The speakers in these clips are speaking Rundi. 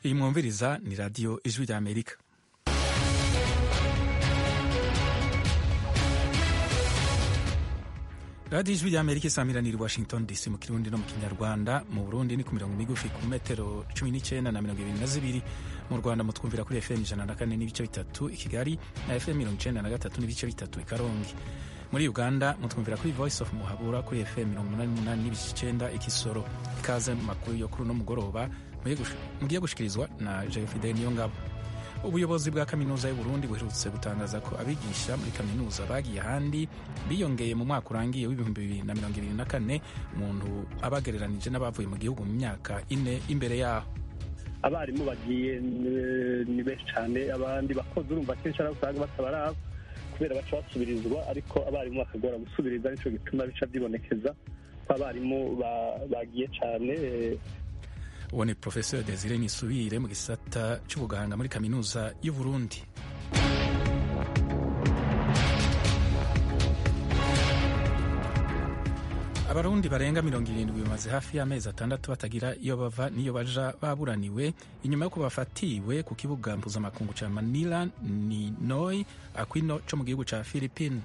iyi mwumviriza ni radiyo ijwi rya amerika radiyo ijwi rya amerika isamiraniye i washington dc mu kirundi no mu kinyarwanda mu burundi ni ku mirongo migufi ku metero cumi n'icyenda na mirongo ibiri na zibiri mu rwanda mutwumvira kuri fm ijana na kane n'ibice bitatu i kigali na fm mirongo icyenda na gatatu n'ibice bitatu i karongi muri uganda mutwumvira kuri voice of muhabura kuri fm mirongo umunani n'umunani n'ibice icyenda i kisoro ikaze mu makuru yo kuri uno mugoroba mugiye gushikirizwa na jefide niyo ngabo ubuyobozi bwa kaminuza y'uburundi buherutse gutangaza ko abigisha muri kaminuza bagiye ahandi biyongeye mu mwaka urangiye w'ibihumbi bibiri na mirongo ibiri na kane umuntu abagereranije n'abavuye mu gihugu mu myaka ine imbere yaho abarimu bagiye ni benshi cyane abandi bakozi urumva kenshi ari usanga batabaraba kubera baca basubirizwa ariko abarimu bakagora gusubiriza nicyo gituma bica byibonekeza ko abarimu bagiye cyane uwo ni professeur desire nisubire mu gisata cy'ubuganga muri kaminuza y'u Burundi abarundi barenga mirongo irindwi bamaze hafi y'amezi atandatu batagira iyo bava n'iyo baja baburaniwe inyuma yo bafatiwe ku kibuga mpuzamakungu cya manila ni noi aquino cyo mu gihugu cya philippine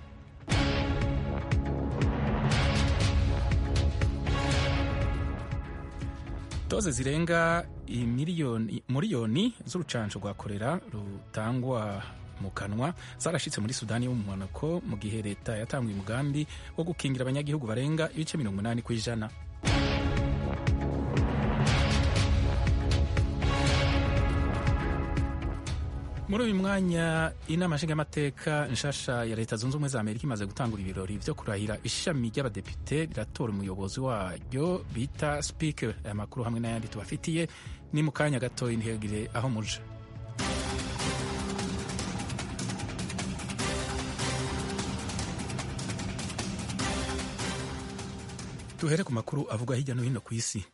doze zirenga miliyoni z'urucanco rwa korera rutangwa mu kanwa zarashitse muri sudani yo mu mpanuko mu gihe leta yatanguye umugambi wo gukingira abanyagihugu barenga ibice mirongo inani ku ijana muri uyu mwanya inama nshingamateka nshasha ya leta zunze ubumwe za amerika imaze gutangura ibirori vyo kurahira ishami ry'abadepite riratora umuyobozi waryo bita speaker aya makuru hamwe n'ayandi tubafitiye ni mu kanya gatoya ntihagire aho muja duhere ku makuru avugwa hirya no hino ku isi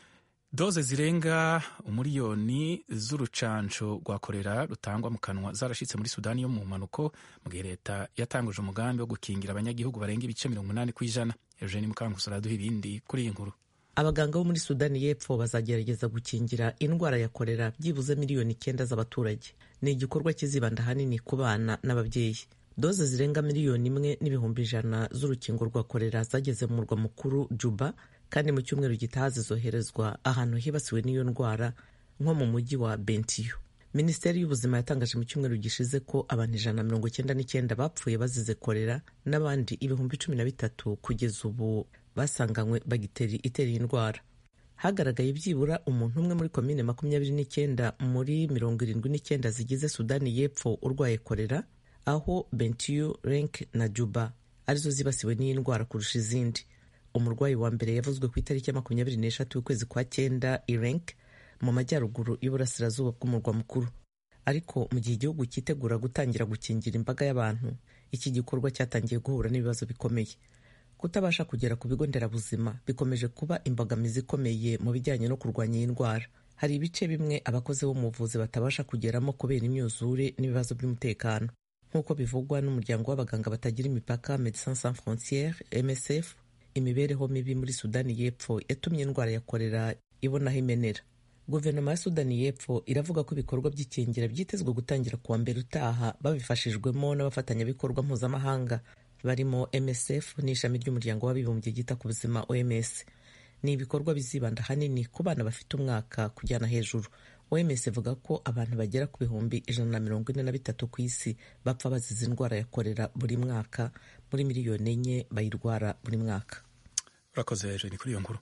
doze zirenga umuriyoni z'urucanco rwa korera rutangwa mu kanwa zarashitse muri sudani yo mu mpanuko mu gihe leta yatanguje umugambi wo gukingira abanyagihugu barenga ibice mirongo inani ku ijana eugene mukankusi araduha ibindi kuri iyi nkuru abaganga bo muri sudani y'epfo bazagerageza gukingira indwara ya korera byibuze miliyoni icyenda z'abaturage ni igikorwa kizibanda ahanini ku bana n'ababyeyi doze zirenga miliyoni imwe n'ibihumbi ijana z'urukingo rwa korera zageze mu murwa mukuru juba kandi mu cyumweru gitaha zizoherezwa ahantu hibasiwe n'iyo ndwara nko mu mujyi wa bentiyo minisiteri y'ubuzima yatangaje mu cyumweru gishize ko abantu ijana na mirongo icyenda n'icyenda bapfuye bazize korera n'abandi ibihumbi cumi na bitatu kugeza ubu basanganywe bagiteri itera iyi ndwara hagaragaye byibura umuntu umwe muri komine makumyabiri n'icyenda muri mirongo irindwi n'icyenda zigize sudani y'epfo urwaye korera aho bentiyo renk na juba arizo zibasiwe n'iyi ndwara kurusha izindi umurwayi wa mbere yavuzwe ku itariki ya makumyabiri n'eshatu y'ukwezi kwa cyenda irenk mu majyaruguru y'uburasirazuba bw'umurwa mukuru ariko mu gihe igihugu cyitegura gutangira gukingira imbaga y'abantu iki gikorwa cyatangiye guhura n'ibibazo bikomeye kutabasha kugera ku bigo nderabuzima bikomeje kuba imbogamizi ikomeye mu bijyanye no kurwanya iyi ndwara hari ibice bimwe abakozi bo mu buvuzi batabasha kugeramo kubera imyuzure n'ibibazo by'umutekano nk'uko bivugwa n'umuryango w'abaganga batagira imipaka Medecins Sans Frontieres MSF imibereho mibi muri sudani y'epfo yatumye indwara ya korera ibonaho imenera guverinoma ya sudani y'epfo iravuga ko ibikorwa by'ikingira byitezwe gutangira kuwa mbere utaha babifashijwemo n'abafatanyabikorwa mpuzamahanga barimo msf n'ishami ry'umuryango w'abibumbye ryita ku buzima oms ni ibikorwa bizibanda ahanini ku bana bafite umwaka kujyana hejuru oms ivuga ko abantu bagera ku bihumbi ijana na mirongo ine na bitatu ku isi bapfa bazize indwara ya korera buri mwaka muri miliyoni enye bayirwara buri mwaka urakoze hejuru kuri iyo nkuru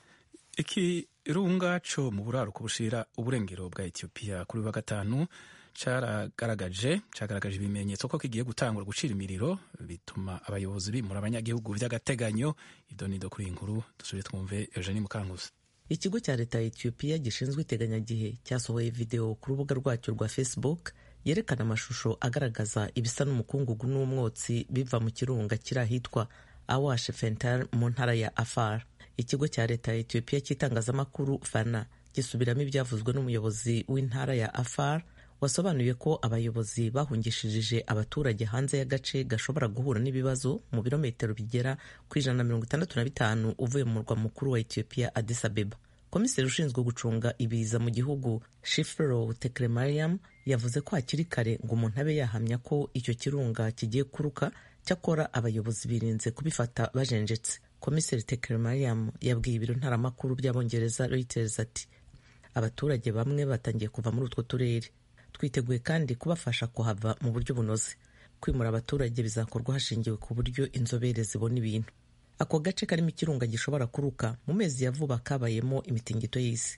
ikirunga co mu buraruko bushira uburengero bwa etiyopiya kuri wa gatanu caragaragaje cagaragaje ibimenyetso ko kigiye gutangura gucira imiriro bituma abayobozi bimura abanyagihugu vy'agateganyo idonido kuri iyi nkuru dusubire twumve eugenie mukankusi ikigo cya leta ya etiyopiya gishinzwe iteganyagihe cyasohoye videwo ku rubuga rwacyo rwa facebook yerekana amashusho agaragaza ibisa n'umukungugu n'umwotsi biva mu kirunga kiri ahitwa awash fentar mu ntara ya afar ikigo cya leta ya etiyopiya cy'itangazamakuru fana gisubiramo ibyavuzwe n'umuyobozi w'intara ya afar wasobanuye ko abayobozi bahungishije abaturage hanze y'agace gashobora guhura n'ibibazo mu birometero bigera ku ijana na mirongo itandatu na bitanu uvuye mu murwa mukuru wa etiyopiya addis abeba komiseri ushinzwe gucunga ibiza mu gihugu shifro tekremariam yavuze ko hakiri kare ngo umuntu abe yahamya ko icyo kirunga kigiye kuruka cyakora abayobozi birinze kubifata bajenjetse komiseri tekremariam yabwiye ibiro ntaramakuru by'abongereza reuters ati abaturage bamwe batangiye kuva muri utwo turere twiteguye kandi kubafasha kuhava mu buryo bunoze kwimura abaturage bizakorwa hashingiwe ku buryo inzobere zibona ibintu ako gace karimo ikirunga gishobora kuruka mu mezi ya vuba kabayemo imitingito y'isi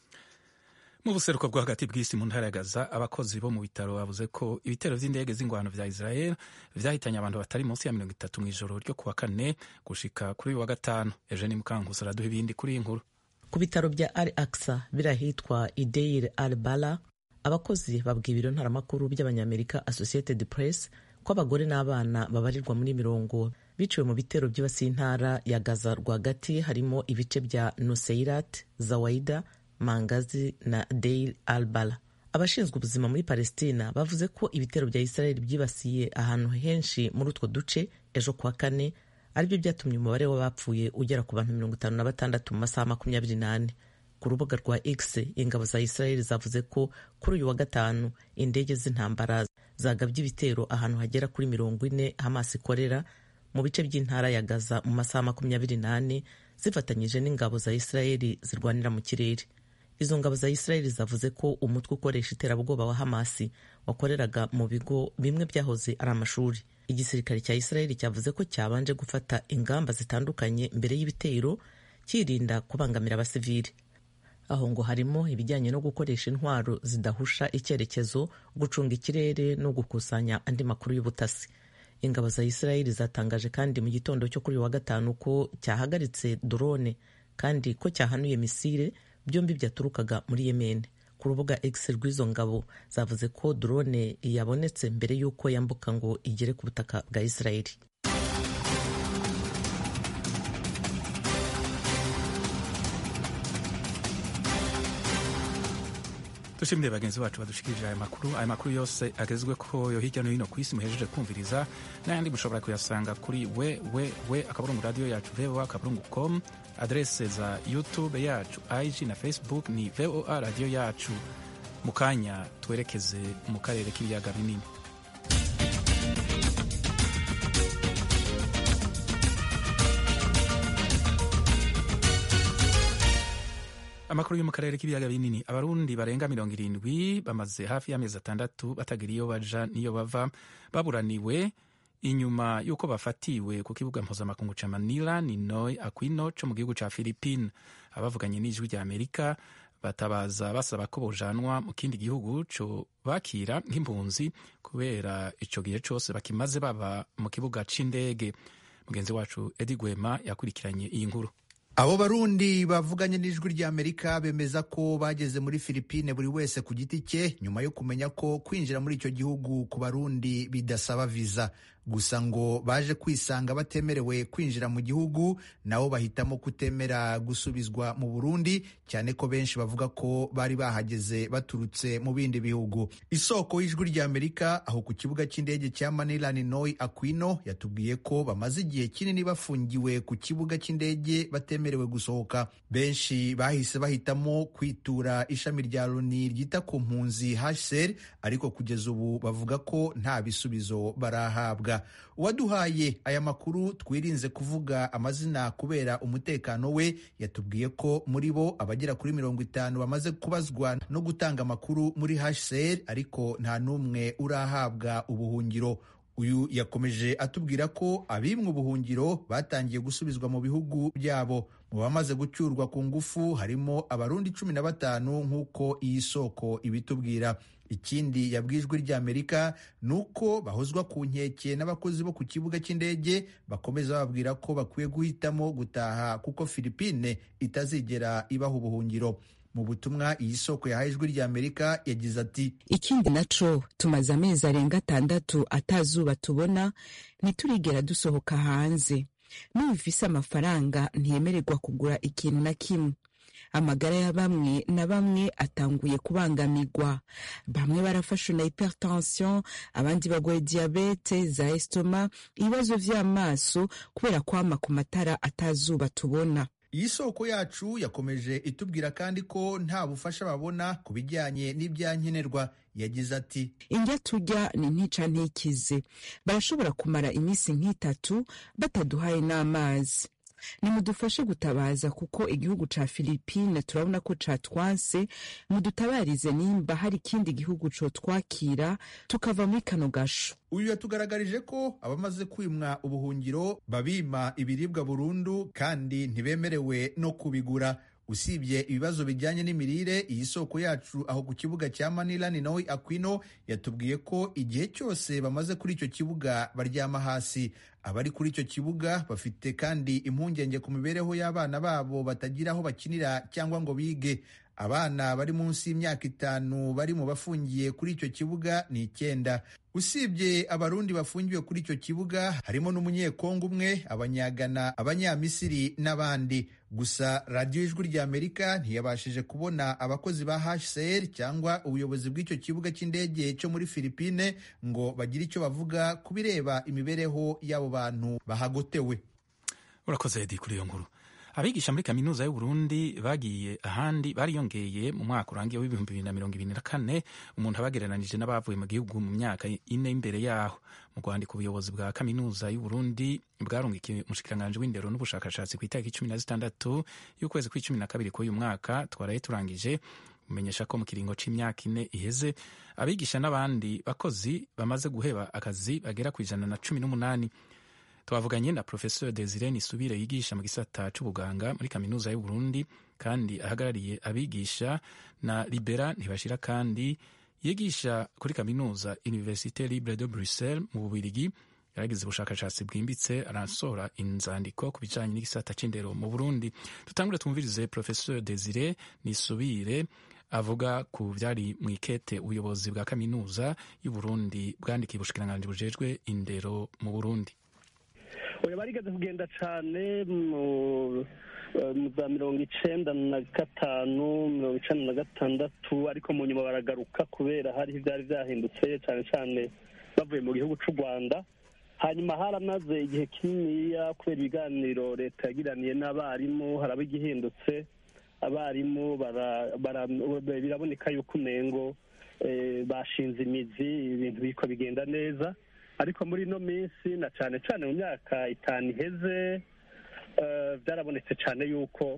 mu buseruko bwo hagati bw'isi mu ntara ya Gaza abakozi bo mu bitaro bavuze ko ibitero by'indege z'ingwano vya Israel vyahitanye abantu batari munsi ya mirongo itatu mu ijoro ryo kuwa kane gushika kuri uyu wa gatanu Eugene Mukankusi araduha ibindi kuri iyi nkuru ku bitaro bya Al Aqsa biri ahitwa Ideir Al Bala abakozi babwiye ibiro ntaramakuru by'abanyamerika Associated Press ko abagore n'abana babarirwa muri mirongo biciwe mu bitero byibasiye intara ya Gaza rwagati harimo ibice bya Nuseirat, Zawaida, Mangazi na Deir al-Bala. Abashinzwe ubuzima muri Palestina bavuze ko ibitero bya Israel byibasiye ahantu henshi muri utwo duce ejo kuwa kane aribyo byatumye umubare w'abapfuye ugera ku bantu mirongo itanu na batandatu mu masaha makumyabiri n'ane. Ku rubuga rwa X ingabo za Israel zavuze ko kuri uyu wa gatanu indege z'intambara zagabye ibitero ahantu hagera kuri mirongo ine Hamas ikorera mu bice by'intara ya Gaza mu masaha makumyabiri n'ane zifatanyije n'ingabo za Israeli zirwanira mu kirere. Izo ngabo za Israeli zavuze ko umutwe ukoresha iterabwoba wa Hamasi wakoreraga mu bigo bimwe byahoze ari amashuri. Igisirikare cya Israeli cyavuze ko cyabanje gufata ingamba zitandukanye mbere y'ibitero kirinda kubangamira abasivili. Aho ngo harimo ibijyanye no gukoresha intwaro zidahusha icyerekezo, gucunga ikirere no gukusanya andi makuru y'ubutasi. Ingabo za Israeli zatangaje kandi mu gitondo cyo kuri wa gatanu ko cyahagaritse drone kandi ko cyahanuye misile byombi byaturukaga muri Yemen. Ku rubuga X rw'izo ngabo zavuze ko drone yabonetse mbere y'uko yambuka ngo igere ku butaka bwa Israeli. dushimire bagenzi bacu badushikirije aya makuru aya makuru yose agezwe ko yo hirya no hino ku isi muhejeje kumviriza n'ayandi mushobora kuyasanga kuri we we we akaburungu radiyo yacu voa akaburungu com adrese za youtube yacu ig na facebook ni voa radiyo yacu mu kanya twerekeze mu karere k'ibiyaga binini amakuru yo mu karere k'ibiyaga binini abarundi barenga mirongo irindwi bamaze hafi y'amezi atandatu batagira iyo baja n'iyo bava baburaniwe inyuma y'uko bafatiwe ku kibuga mpuzamakungu ca manila ninoy aquino co mu gihugu ca philippine abavuganye n'ijwi rya amerika batabaza basaba ko bojanwa mu kindi gihugu co bakira nk'impunzi kubera ico gihe cose bakimaze baba mu kibuga c'indege mugenzi wacu edi gwema yakurikiranye iyi nkuru abo barundi bavuganye n'ijwi ry'amerika bemeza ko bageze muri filipine buri wese ku giti cye nyuma yo kumenya ko kwinjira muri icyo gihugu ku barundi bidasaba viza gusa ngo baje kwisanga batemerewe kwinjira mu gihugu nabo bahitamo kutemera gusubizwa mu burundi cyane ko benshi bavuga ko bari bahageze baturutse mu bindi bihugu isoko y'ijwi ry'amerika aho ku kibuga cy'indege cya manila ninoy aquino yatubwiye ko bamaze igihe kinini bafungiwe ku kibuga cy'indege batemerewe gusohoka benshi bahise bahitamo kwitura ishami rya loni ryita ku mpunzi hsr ariko kugeza ubu bavuga ko nta bisubizo barahabwa uwaduhaye aya makuru twirinze kuvuga amazina kubera umutekano we yatubwiye ko muri bo abagera kuri mirongo itanu bamaze kubazwa no gutanga amakuru muri hsr ariko nta n'umwe urahabwa ubuhungiro uyu yakomeje atubwira ko abimwe ubuhungiro batangiye gusubizwa mu bihugu byabo mu bamaze gucyurwa ku ngufu harimo abarundi cumi na batanu nk'uko iyi soko ibitubwira ikindi yabwijwe ry'amerika ni uko bahozwa ku nkeke n'abakozi bo ku kibuga cy'indege bakomeza bababwira ko bakwiye guhitamo gutaha kuko filipine itazigera ibaha ubuhungiro mu butumwa iyi soko yahaye ijwi ry'amerika yagize ati ikindi naco tumaze amezi arenga atandatu atazuba tubona ntiturigera dusohoka hanze n'ubifise amafaranga ntiyemererwa kugura ikintu na kimwe amagara ya bamwe na bamwe atanguye kubangamirwa bamwe barafashwe na hypertension abandi bagoye diyabete za estoma ibibazo vy'amaso kubera kwama ku matara atazuba tubona iyi soko yacu yakomeje itubwira kandi ko nta bufasha babona ku bijyanye n'ibyankenerwa yagize ati indya turya ni ntica ntikize barashobora kumara iminsi nk'itatu bataduhaye n'amazi nimudufashe gutabaza kuko igihugu ca filipine turabona ko catwanse mudutabarize nimba hari ikindi gihugu cotwakira tukava muri kano gasho uyu yatugaragarije ko abamaze kwimwa ubuhungiro babima ibiribwa burundu kandi ntibemerewe no kubigura usibye ibibazo bijyanye n'imirire iyi soko yacu aho ku kibuga cya manila ni nawe aquino yatubwiye ko igihe cyose bamaze kuri icyo kibuga baryama hasi abari kuri icyo kibuga bafite kandi impungenge ku mibereho y'abana babo batagira aho bakinira cyangwa ngo bige abana bari munsi y'imyaka itanu bari mu bafungiye kuri icyo kibuga ni icyenda usibye abarundi bafungiwe kuri icyo kibuga harimo n'umunyekongo umwe abanyagana abanyamisiri n'abandi gusa radiyo ijwi ry'amerika ntiyabashije kubona abakozi ba hcr cyangwa ubuyobozi bw'icyo kibuga cy'indege cyo muri filipine ngo bagire icyo bavuga ku bireba imibereho y'abo bantu bahagotewe urakoze edi kuri iyo nkuru abigisha muri kaminuza y'uburundi bagiye ahandi bariyongeye mu mwaka urangiye w'ibihumbi bibiri na mirongo ibiri na kane umuntu abagereranije n'abavuye mu gihugu mu myaka ine imbere yaho mu rwandiko ubuyobozi bwa kaminuza y'uburundi bwarungikiye umushikiranganji w'indero n'ubushakashatsi ku itariki cumi na zitandatu y'ukwezi kw'icumi na kabiri k'uyu mwaka twaraye turangije umenyesha ko mu kiringo c'imyaka ine iheze abigisha n'abandi bakozi bamaze guheba akazi bagera ku ijana na cumi n'umunani twavuganye na professeur desire nisubire yigisha mu gisata c'ubuganga muri kaminuza y'uburundi kandi ahagarariye abigisha na libera ntibashira kandi yigisha kuri kaminuza université libre de bruxelles mu bubirigi yaragize ubushakashatsi bwimbitse arasohora inzandiko ku bijanye n'igisata c'indero mu burundi tutangure twumvirize professeur desire nisubire avuga ku vyari mu ikete ubuyobozi bwa kaminuza y'uburundi bwandikiye ubushikiranganji bujejwe indero mu burundi oya barigeze kugenda cyane mu za mirongo icenda na gatanu mirongo icenda na gatandatu ariko mu nyuma baragaruka kubera hariho ibyari byahindutse cyane cyane bavuye mu gihugu cy'u rwanda hanyuma haramaze igihe kininiya kubera ibiganiro leta yagiraniye n'abarimu haraba igihindutse abarimu biraboneka yuko umengo bashinze imizi ibintu biriko bigenda neza ariko muri ino minsi na cyane cyane mu myaka itanu iheze byarabonetse cyane yuko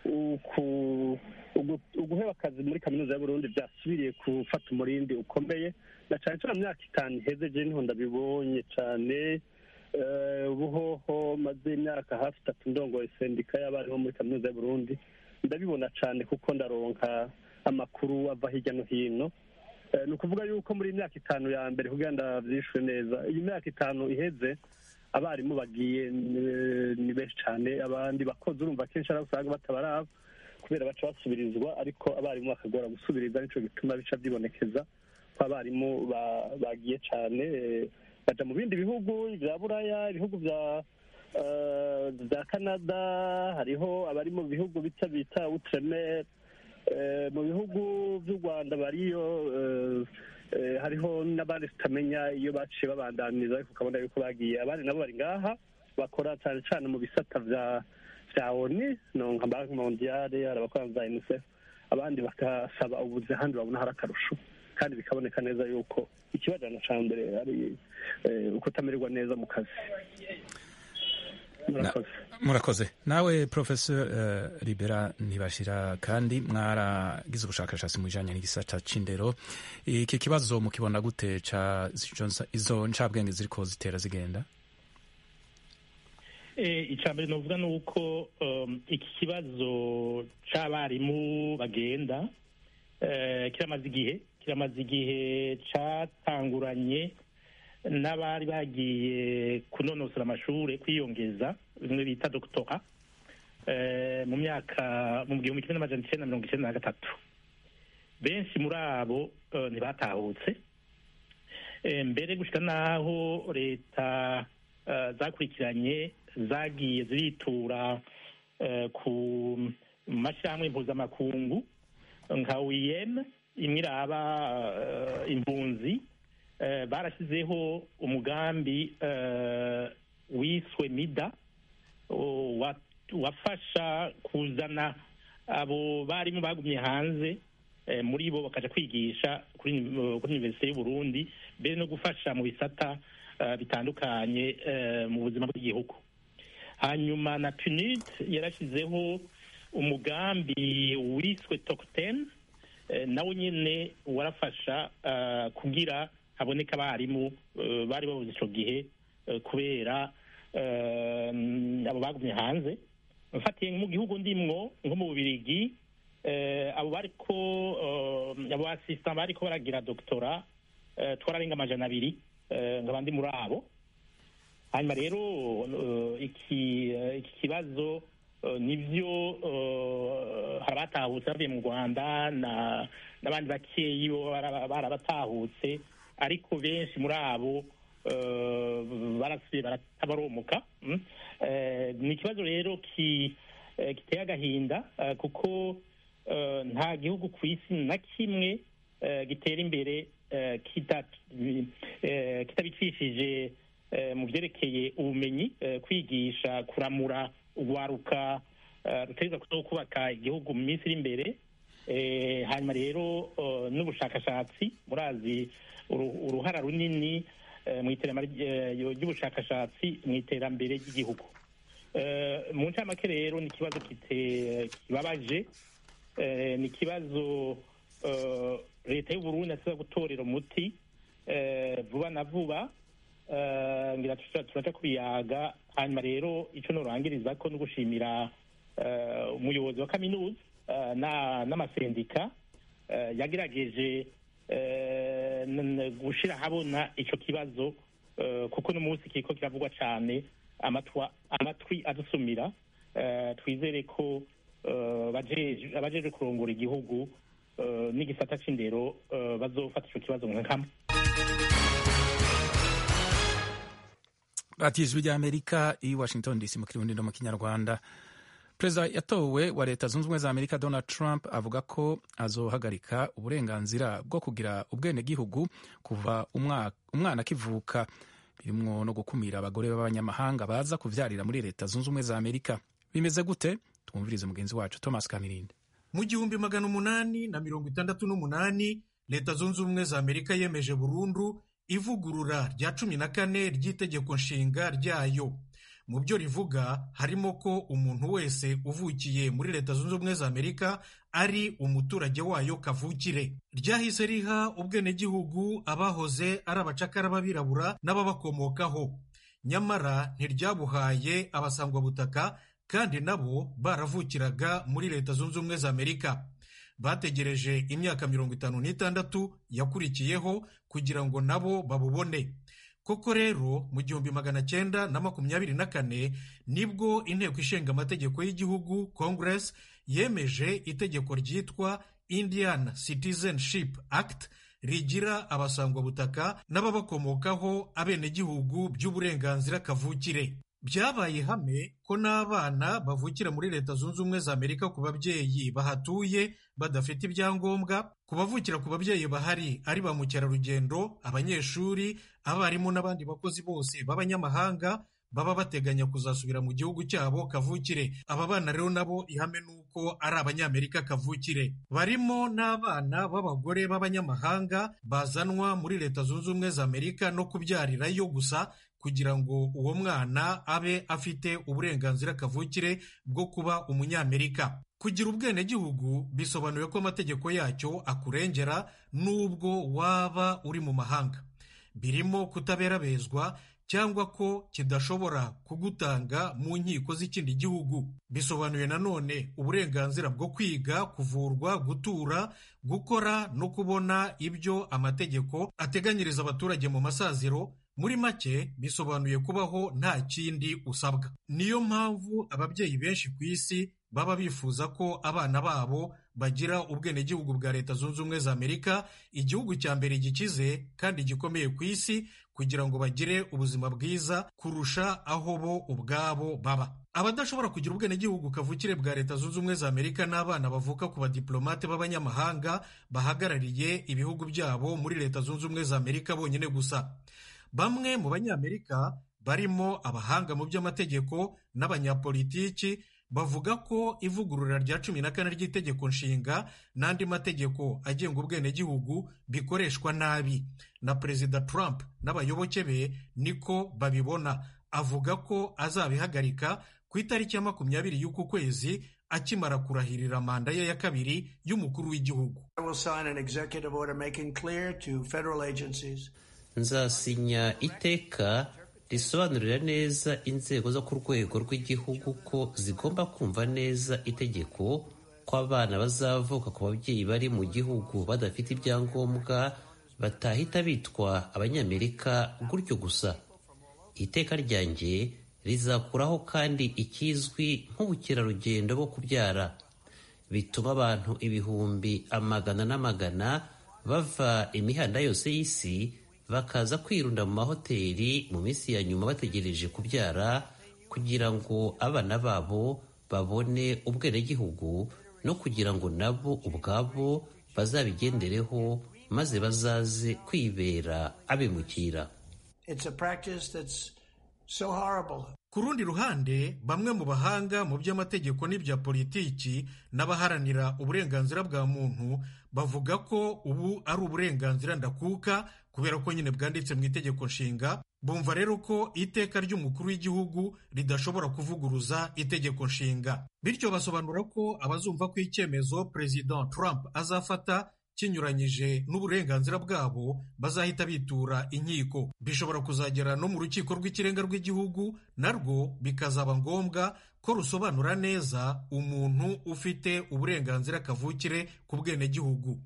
uguheba akazi muri kaminuza y'uburundi byasubiriye gufata umurindi ukomeye na cyane cyane mu myaka itanu iheze je niho ndabibonye cyane ubuhoho maze imyaka hafi itatu ndongoye sendika y'abarimu muri kaminuza y'uburundi ndabibona cyane kuko ndaronka amakuru ava hirya no hino ni ukuvuga yuko muri imyaka itanu ya mbere kugira ngo byishwe neza iyi myaka itanu iheze abarimu bagiye ni benshi cyane abandi bakozi urumva akenshi ari usanga batabaraba kubera baca basubirizwa ariko abarimu bakagora gusubiriza nicyo gituma bica byibonekeza ko abarimu bagiye cyane baja mu bindi bihugu bya buraya ibihugu bya bya canada hariho abari mu bihugu bita bita utremere mu bihugu by'u rwanda bariyo hariho n'abandi tutamenya iyo baciye babandaniza ariko ukabona yuko bagiye abandi nabo bari ngaha bakora cyane cyane mu bisata bya bya oni nka banki mondiyale hari abakora za unicef abandi bagasaba ubuzi ahandi babona hari akarusho kandi bikaboneka neza yuko ikibajyana cya mbere ari ukutamererwa neza mu kazi murakoze nawe professor uh, libera ntibashira kandi mwaragize ubushakashatsi mu bijanye n'igisata c'indero iki kibazo mukibona gute ca izo ncabwenge ziriko zitera zigenda icya mbere novuga ni uko iki kibazo c'abarimu bagenda kiramaze igihe kiramaze igihe catanguranye n'abari bagiye kunonosora amashuri kwiyongeza bimwe bita dogitora mu myaka mu gihumbi kimwe n'amajana icyenda na mirongo icyenda na gatatu benshi muri abo ntibatahutse mbere gushyira n'aho leta zakurikiranye zagiye ziritura ku mashyirahamwe mpuzamakungu nka wiyeme imwe iraba impunzi barashyizeho umugambi wiswe mida wafasha kuzana abo barimu bagumye hanze muri bo bakaja kwigisha kuri universite y'uburundi mbere no gufasha mu bisata bitandukanye mu buzima bw'igihugu hanyuma na punid yarashyizeho umugambi wiswe tokten nawo nyine warafasha kugira haboneka abarimu bari babuze icyo gihe kubera abo bagumye hanze mfatiye mu gihugu ndimwo nko mu bubirigi abo bariko abo basisita bariko baragira doktora twararenga amajana abiri nkaba ndi muri abo hanyuma rero iki kibazo nibyo hari abatahutse bavuye mu rwanda n'abandi bakeyi bo barabatahutse ariko benshi muri abo barasubiye baratabaromuka ni ikibazo rero giteye agahinda kuko nta gihugu ku isi na kimwe gitera imbere kitabicishije mu byerekeye ubumenyi kwigisha kuramura urwaruka rutegereza kuza kubaka igihugu mu minsi iri imbere hanyuma rero n'ubushakashatsi murazi uruhara runini mu iterambere ry'ubushakashatsi mu iterambere ry'igihugu mu ncamake rero ni ikibazo kibabaje ni ikibazo leta y'uburundi asiba gutorera umuti vuba na vuba ngira turaca kubiyaga hanyuma rero icyo nurangiriza ko no gushimira umuyobozi wa kaminuza n'amasendika yagerageje gushyira ahabona icyo kibazo kuko n'umunsi kiriko kiravugwa cyane amatwi adusumira twizere ko abajeje kurongora igihugu n'igisata c'indero bazofata ico kibazo nka kamwe radiyo ijwi ry'amerika i washington dc mu kirundi no mu kinyarwanda perezida yatowe wa leta zunze ubumwe za amerika donald trump avuga ko azohagarika uburenganzira bwo kugira ubwenegihugu kuva umwana akivuka birimwo no gukumira abagore b'abanyamahanga baza kuvyarira muri leta zunze ubumwe za amerika bimeze gute twumvirize mugenzi wacu thomas kamirinde mu gihumbi magana umunani na mirongo itandatu n'umunani leta zunze ubumwe za amerika yemeje burundu ivugurura rya cumi na kane ry'itegeko nshinga ryayo mu byo rivuga harimo ko umuntu wese uvukiye muri leta zunze ubumwe za amerika ari umuturage wayo kavukire ryahise riha ubwenegihugu abahoze ari abacakara b'abirabura n'ababakomokaho nyamara ntiryabuhaye abasangwabutaka kandi nabo baravukiraga muri leta zunze ubumwe za amerika bategereje imyaka mirongo itanu n'itandatu yakurikiyeho kugira ngo nabo babubone koko rero mu gihumbi magana cyenda na makumyabiri na kane nibwo inteko ishinga amategeko y'igihugu congress yemeje itegeko ryitwa indian citizenship act rigira abasangwabutaka n'ababakomokaho abenegihugu by'uburenganzira kavukire byabaye ihame ko n'abana bavukira muri leta zunze ubumwe za amerika ku babyeyi bahatuye badafite ibyangombwa ku bavukira ku babyeyi bahari ari ba mukerarugendo abanyeshuri abarimu n'abandi bakozi bose b'abanyamahanga baba bateganya kuzasubira mu gihugu cyabo kavukire aba bana rero nabo ihame ni uko ari abanyamerika kavukire barimo n'abana b'abagore b'abanyamahanga bazanwa muri leta zunze ubumwe za amerika no kubyarirayo gusa kugira ngo uwo mwana abe afite uburenganzira kavukire bwo kuba umunyamerika kugira ubwenegihugu bisobanuye ko amategeko yacyo akurengera n'ubwo waba uri mu mahanga birimo kutaberabezwa cyangwa ko kidashobora kugutanga mu nkiko z'ikindi gihugu bisobanuye nanone uburenganzira bwo kwiga kuvurwa gutura gukora no kubona ibyo amategeko ateganyiriza abaturage mu masaziro muri make bisobanuye kubaho nta kindi usabwa niyo mpamvu ababyeyi benshi ku isi baba bifuza ko abana babo bagira ubwenegihugu bwa leta zunze ubumwe za amerika igihugu cya mbere gikize kandi gikomeye ku isi kugira ngo bagire ubuzima bwiza kurusha aho bo ubwabo baba abadashobora kugira ubwenegihugu kavukire bwa leta zunze ubumwe za amerika n'abana bavuka ku badiplomate b'abanyamahanga bahagarariye ibihugu byabo muri leta zunze ubumwe za amerika bonyine gusa bamwe mu banyamerika barimo abahanga mu by'amategeko n'abanyapolitiki bavuga ko ivugurura rya cumi na kane ry'itegeko nshinga n'andi mategeko agenga ubwenegihugu bikoreshwa nabi na perezida trump n'abayoboke be niko babibona avuga ko azabihagarika ku itariki ya makumyabiri y'uku kwezi akimara kurahirira manda ye ya kabiri y'umukuru w'igihugu nzasinya iteka risobanurira neza inzego zo ku rwego rw'igihugu ko zigomba kumva neza itegeko ko abana bazavuka ku babyeyi bari mu gihugu badafite ibyangombwa batahita bitwa abanyamerika gutyo gusa iteka ryanjye rizakuraho kandi ikizwi nk'ubukerarugendo bwo kubyara bituma abantu ibihumbi amagana n'amagana bava imihanda yose y'isi bakaza kwirunda mu mahoteli mu minsi ya nyuma bategereje kubyara kugira ngo abana babo babone ubwenegihugu no kugira ngo nabo ubwabo bazabigendereho maze bazaze kwibera abimukira ku rundi ruhande bamwe mu bahanga mu by'amategeko n'ibya politiki n'abaharanira uburenganzira bwa muntu bavuga ko ubu ari uburenganzira ndakuka kubera ko nyine bwanditse mu itegeko nshinga bumva rero ko iteka ry'umukuru w'igihugu ridashobora kuvuguruza itegeko nshinga bityo basobanura ko abazumva ko icyemezo perezida Trump azafata kinyuranyije n'uburenganzira bwabo bazahita bitura inkiko bishobora kuzagera no mu rukiko rw'ikirenga rw'igihugu narwo bikazaba ngombwa ko rusobanura neza umuntu ufite uburenganzira kavukire ku bwenegihugu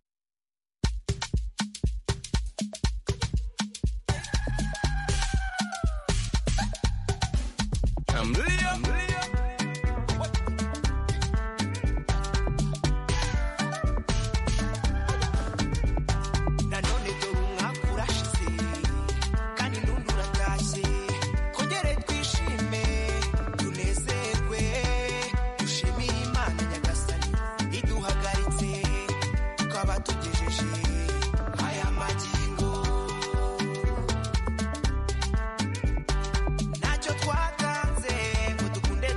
ntacyo twatanze ngo dukunde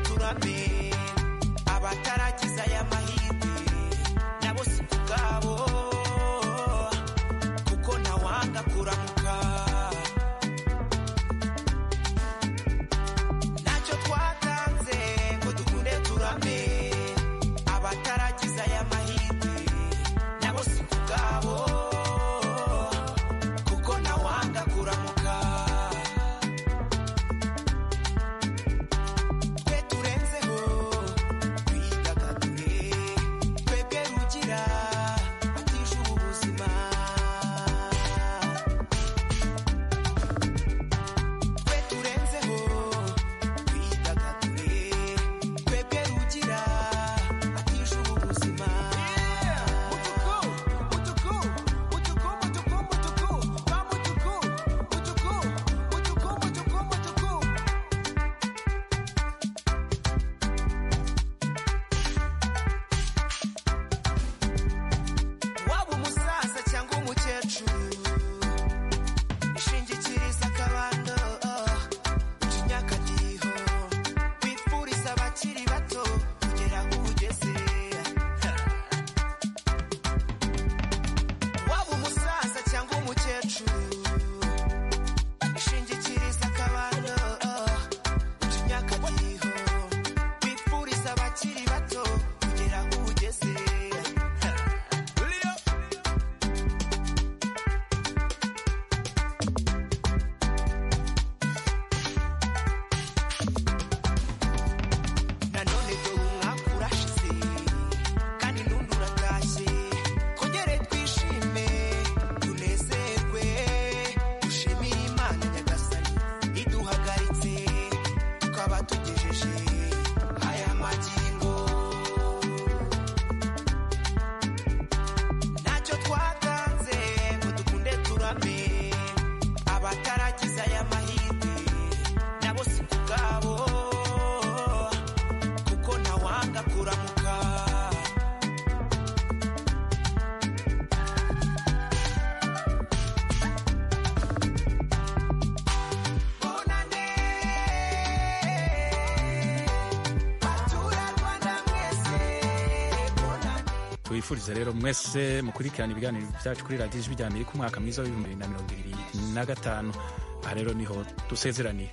tubifurize rero mwese mukurikirana ibiganiro byacu kuri radiyo ijwi rya amerika umwaka mwiza w'ibihumbi bibiri na mirongo ibiri na gatanu aha rero niho dusezeraniye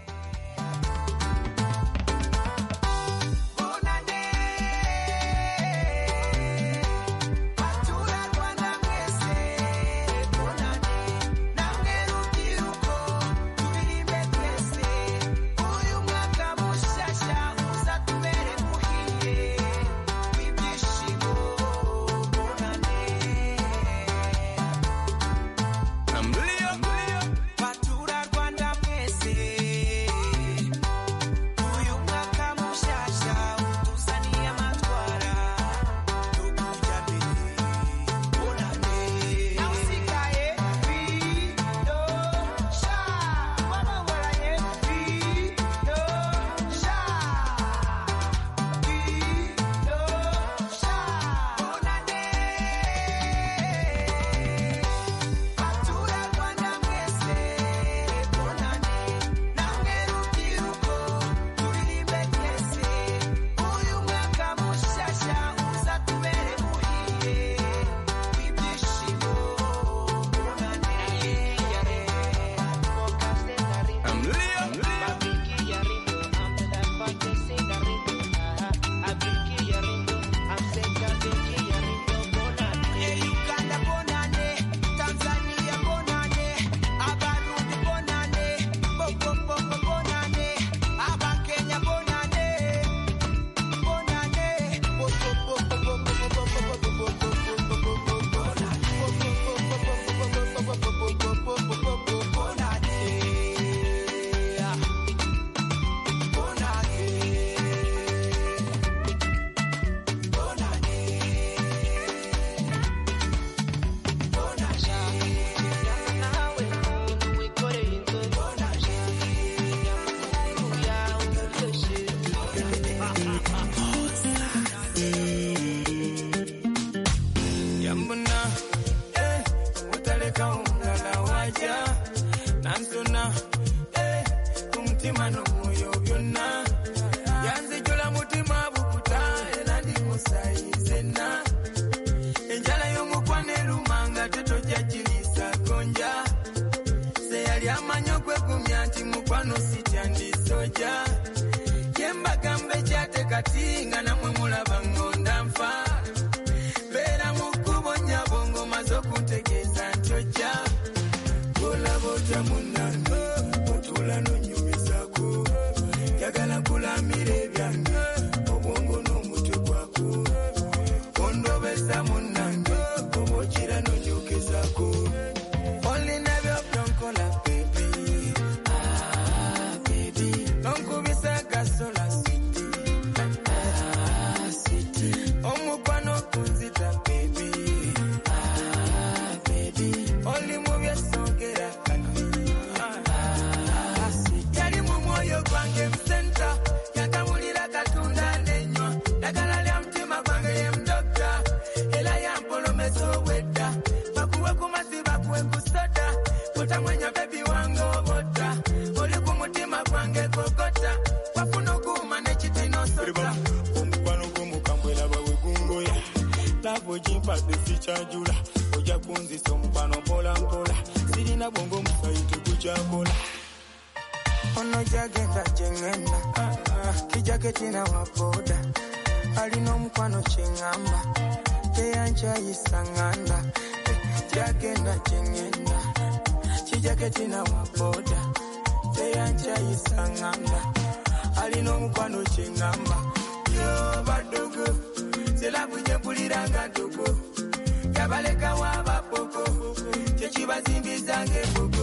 sikyajula ojja kunzisa omukwano mpola mpola sirina bwongo omusayi tegukyakola ono gyagenda gyeŋŋenda kijjake kina waboda alina omukwano kyeŋŋamba teyankyayisa ŋŋanda gyagenda gyeŋŋenda kijjake kina waboda teyankyayisa ŋŋanda alina omukwano kyeŋŋamba yo badogo selabu gyempuliranga ntogo yabalekawo abapoko kyekibazimbizanga embogo